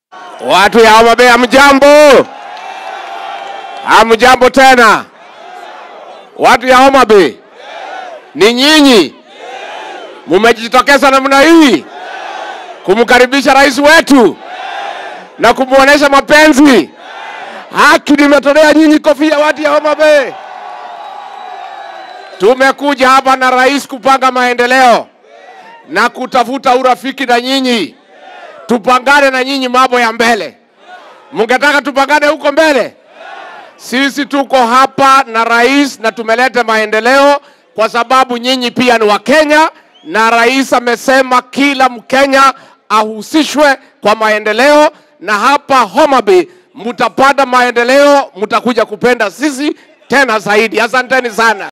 Watu ya Homa Bay hamjambo? Hamjambo tena? Watu ya Homa Bay, ni nyinyi mumejitokeza namna hii kumkaribisha rais wetu na kumwonyesha mapenzi. Haki nimetolea nyinyi kofia, watu ya Homa Bay. Tumekuja hapa na rais kupanga maendeleo na kutafuta urafiki na nyinyi, tupangane na nyinyi mambo ya mbele. Mungetaka tupangane huko mbele? Sisi tuko hapa na rais na tumeleta maendeleo kwa sababu nyinyi pia ni Wakenya, na rais amesema kila Mkenya ahusishwe kwa maendeleo, na hapa Homa Bay mtapata maendeleo, mtakuja kupenda sisi tena zaidi. Asanteni sana.